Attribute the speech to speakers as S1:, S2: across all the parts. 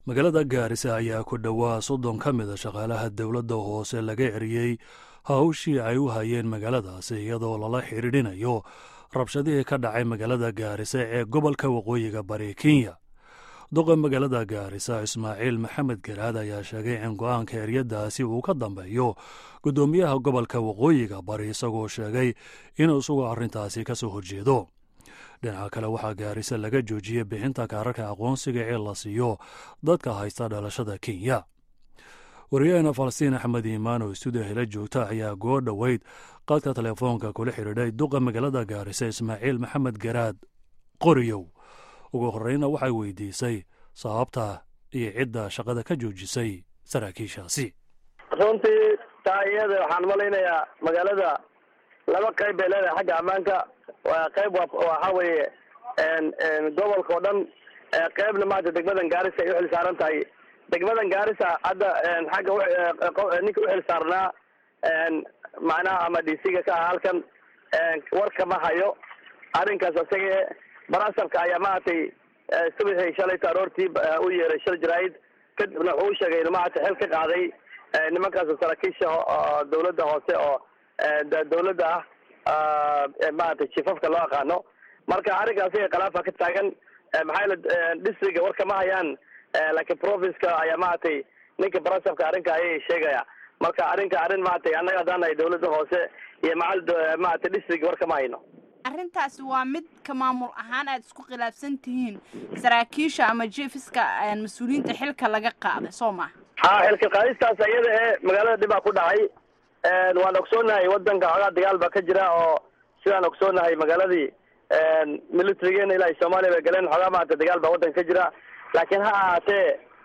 S1: magaalada gaarisa ayaa ku dhowaa soddon ka mida shaqaalaha dowladda hoose laga ceriyey hawshii ay u hayeen magaaladaasi iyadoo lala xidhiidhinayo rabshadihii ka dhacay magaalada gaarisa ee gobolka waqooyiga bari kenya duqa magaalada gaarisa ismaaciil maxamed garaad ayaa sheegay in go-aanka eryadaasi uu ka dambeeyo guddoomiyaha gobolka waqooyiga bari isagoo sheegay inuu isagu arrintaasi ka soo horjeedo dhinaca kale waxaa gaarisa laga joojiyey bixinta kaararka aqoonsiga ee la siiyo dadka haysta dhalashada kenya wariyahena falastiin axmed iimaan oo stuudiyo hela joogta ayaa goo dhoweyd qadka telefoonka kula xidhiidhay duqa magaalada gaarisa ismaaciil maxamed garaad qoriyow ugu horreyna waxay weydiisay sababta iyo cidda shaqada ka joojisay saraakiishaasi
S2: runtii taa iyada waxaan malaynayaa magaalada laba qayb bay leedahay xagga ammaanka qayb waxa weeye gobolka oo dhan qaybna maanta degmadan gaarisa ay uxil saaran tahay degmadan gaarisa hadda xagga ninka uxil saarnaa macnaha ama d c ga ka ah halkan warka ma hayo arrinkaas isaga barasabka ayaa maaragtay subaxii shalayta aroortii u yeeray shal jaraa'id kadibna wuxuu u sheegay inu maaragtay xil ka qaaday nimankaas saraakiisha dawladda hoose oo dawladda ah maaragtay jifafka loo aqaano marka arrinkaas iga khilaafa ka taagan maxaa yele districtga warka ma hayaan laakiin provinceka ayaa maaragtay ninka barasabka arrinka ayay sheegaya marka arrinka arrin maaragtay annaga haddaan nahay dawladda hoose iyo macal maaragtay district warka ma hayno
S3: arrintaasi waa mid ka maamul ahaan aada isku khilaafsan tihiin saraakiisha ama jeefiska mas-uuliyiinta xilka laga qaaday soo maha
S2: ha xilka qaadistaas iyada ee magaalada dhibaa ku dhacay waan ogsoonahay wadanka xoogaa dagaal baa ka jira oo sidaan ogsoonahay magaaladii militarigeena ilaa soomaaliya bay galeen xoogaa maarata dagaal baa wadanka ka jira laakiin ha ahaatee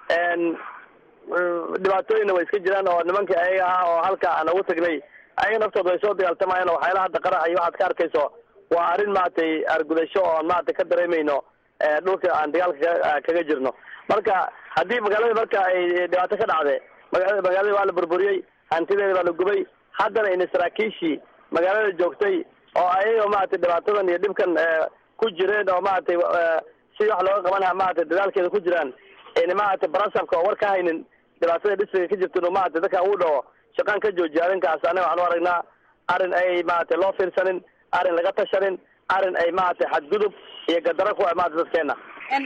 S2: dhibaatooyinna way iska jiraan oo nimankii ayaga ah oo halka aan ugu tagnay ayaga naftooda way soo dagaaltamayaan oo waxyaalaha hadda qarax iyo waxaad ka arkayso waa arrin maaragtay argudasho oon maaragtay ka dareemayno dhulka aan dagaalka kaga jirno marka haddii magaalada marka ay dhibaato ka dhacde maga magaalada waa la burburiyey hantideeda baa la gubay haddana ina saraakiishii magaalada joogtay oo ayagoo maaragtay dhibaatadan iyo dhibkan ku jireen oo maaragtay si wax looga qabanha maaragtay dadaalkeeda ku jiraan ina maaragtay barasabka oo war ka haynin dhibaatada districtka ka jirta inuu maaragtay dadka uu dhaho shaqaan ka joojiya arrinkaas anaga waxaan u aragnaa arrin ay maaragtay loo fiirsanin arrin laga tashanin arrin ay maaragtay xadgudub iyo gadaro ku maarata dadkeena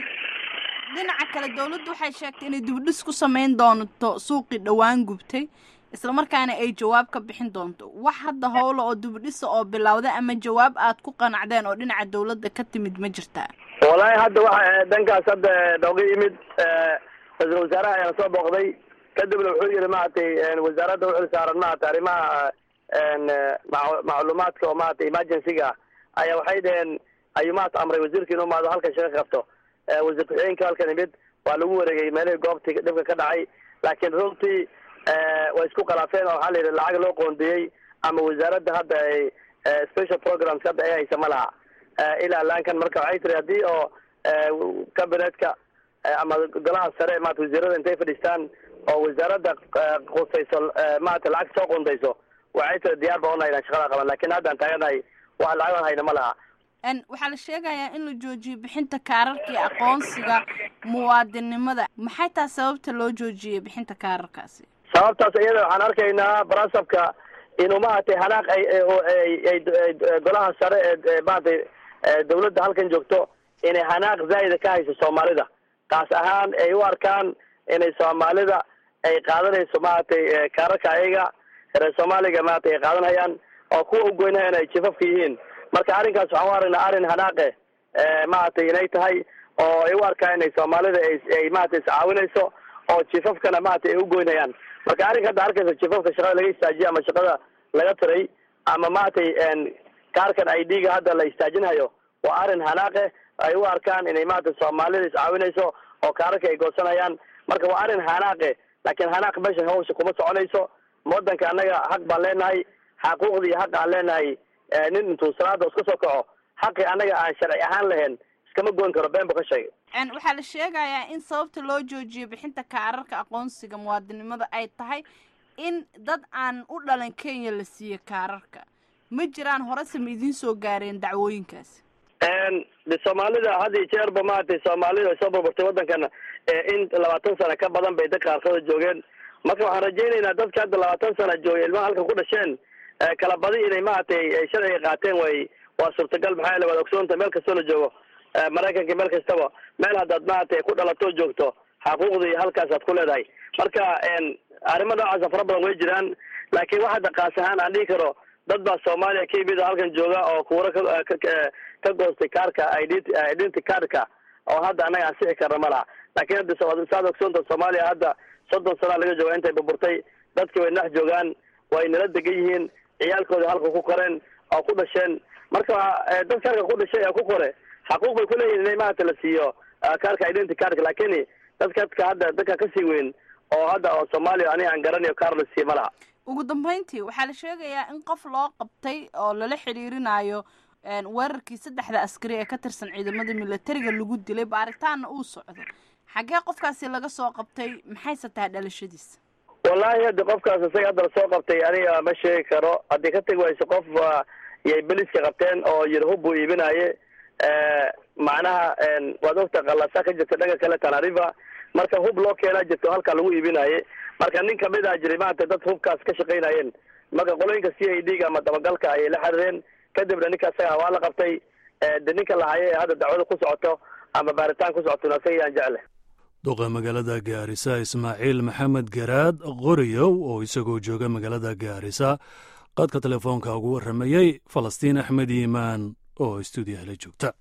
S3: dhinaca kale dawladdu waxay sheegtay inay dibdhis ku samayn doonto suuqii dhowaan gubtay isla markaana ay jawaab ka bixin doonto wax hadda howla oo dibdhisa oo bilowda ama jawaab aad ku qanacdeen oo dhinaca dawladda ka timid ma jirtaa
S2: wallaahi hadda waxa dhankaas hadda nooga yimid ra-iisul wasaaraha ayaan soo booqday kadibna wuxuu yihi maaragtay wasaaradda uxil saaran maaragtay arrimaha macluumaadka oo maaragtay emergency-ga ayaa waxay dhaheen ayuu maarata amray wasiirka inuu maado halkan shaqa qabto wasiir ku-xigeenka halkan imid waa lagu wareegay meelihii goobtii dhibka ka dhacay laakiin runtii way isku khilaafeen oo waxaa la yidhi lacag loo qoondiyey ama wasaaradda hadda ay special programs hadda ay haysa ma laha ilaa laankan marka waxay tiri haddii oo cabinetka ama golaha sare maarata wasiirada intay fadhiistaan oo wasaaradda qusayso maarata lacag soo qondayso waxay tiri diyaar baa unahay inaan shaqada qaban lakin haddaan taaganahay wax lacagan hayna ma laha
S3: waxaa la sheegayaa in la joojiyo bixinta kaararka iyo aqoonsiga muwaadinnimada maxay taa sababta loo joojiyey bixinta kaararkaasi
S2: sababtaas iyada waxaan arkaynaa barasabka inuu maaragtay hanaaq ay golaha sare ee maaragtay dawladda halkan joogto inay hanaaq zaa'ida ka hayso soomaalida kaas ahaan ay u arkaan inay soomaalida ay qaadanayso maaragtay kaararka ayaga reer soomaaliga maaragtay ay qaadanayaan oo kuwa u goynayaan ay jifafka yihiin marka arrinkaas waxaan u aragnaa arrin hanaaqe maaragtay inay tahay oo ay u arkaan inay soomaalida ay maaragtay iscaawinayso oo jifafkana maaragtay ay u goynayaan marka arrinka hadda arkaysa jifafka shaqada laga istaajiye ama shaqada laga tiray ama maaragtay kaarkan i d ga hadda la istaajinhayo waa arrin hanaaqe ay u arkaan inay maaragtay soomaalida iscaawinayso oo kaararka ay goosanayaan marka waa arrin hanaaqe laakiin hanaaq meesha hawsha kuma soconayso wadanka annaga xaq baan leenahay xaquuqda iyo xaq aan leenahay nin intuu salaada iska soo kaco xaqii annaga aan sharci ahaan lahayn iskama goyn karo been bu ka sheegay
S3: waxaa la sheegayaa in sababta loo joojiyo bixinta kaararka aqoonsiga muwaadinimada ay tahay in dad aan u dhalan kenya la siiyo kaararka ma jiraan horese ma idiin soo gaareen dacwooyinkaasi
S2: de soomaalida had iyo jeerba maaragtay soomaalida ay soo burburtay waddankan in labaatan sano ka badan bay dad qaarkooda joogeen marka waxaan rajaynaynaa dadka hadda labaatan sana joogay ilmaha halka ku dhasheen kala badi inay maaragtay sharciga qaateen way waa suurtagal maxaa yaele waad ogsoonta meel kastoo la joogo maraykanka meel kastaba meel haddaad maaragtay ku dhalatoo joogto xaquuqdii halkaasaad ku leedahay marka arrimo noocaasa fara badan way jiraan laakiin wax hadda kaas ahaan aan dhihi karo dad baa soomaaliya k b da halkan jooga oo kuura ka ka goostay kaarka identity cardka oo hadda annaga ansixi karna ma laha laakiin hadda saad ogsoonta soomaaliya hadda soddon sanaa laga jooga intay burburtay dadki way dhex joogaan way nala degan yihiin ciyaalkooda halka ku koreen oo ku dhasheen marka dadka halka ku dhashay ee ku kore xaquuq bay kuleeyihin inay maarata la siiyo kaarka identity cardka laakiin dadka dadka hadda dadka kasii weyn oo hadda oo soomaaliya aniga aan garanayo kaar la siiyo ma laha
S3: ugu dambeyntii waxaa la sheegayaa in qof loo qabtay oo lala xiriirinayo weerarkii saddexda askari ee ka tirsan ciidamada militariga lagu dilay baaritaanna uu socdo xaggee qofkaasi laga soo qabtay maxayse tahay dhalashadiisa
S2: wallahi hadda qofkaas isaga hadda lasoo qabtay aniga ma sheegi karo haddii ka tegi wayso qof yay beliska qabteen oo yir hub buu iibinaye macnaha waad ogta qalasa ka jirta dhaga kale tanariva marka hub loo keenaa jirto halkaa lagu iibinaye marka nin kamid a jiray maarata dad hubkaas ka shaqaynayeen marka qolooyinka c i d ga ama dabagalka ayay la xiriireen kadibna ninka isaga waa la qabtay de ninka lahaye ee hadda dacwada ku socoto ama baaritaan ku socotona isaga yaan jecle
S1: duqa magaalada gaarisa ismaaciil maxamed garaad qoriyow oo isagoo jooga magaalada gaarisa qadka telefoonka ugu warramayey falastiin axmed iimaan oo stuudiyaha la joogta